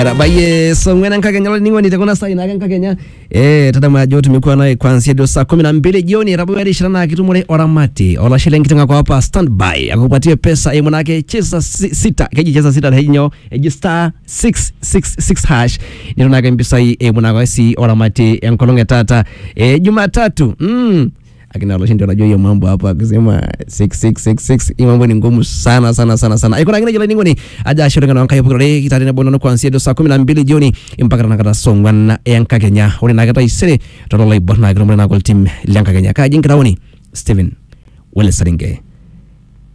Rabaye songwena nkakenya olainining'oni tekuna sai naake nkakenya eh tadamu ajo tumekuwa naye kuanzia ndio saa kumi na mbili jioni rabaye alishirana na kitumure oramati olashe lenkiteng'a kwa hapa standby akupatie pesa emu nake cheza si- sita keji cheza sita hinyo eji star 666 hash nito nake mpisai emu nako si oramati enkolong etata eh Jumatatu mm akina Olosho ndio anajua hiyo mambo hapa akisema 6666 hii mambo ni ngumu sana sana sana sana iko lakini jela ningoni aja ashirika na nkai pokore kitari na bonono kuanzia ndio saa 12 jioni mpaka na kata songwan yanka Kenya ore na kata isere tolo lai borna gro na gol team lyanka Kenya ka jingira woni Steven Wele Saringe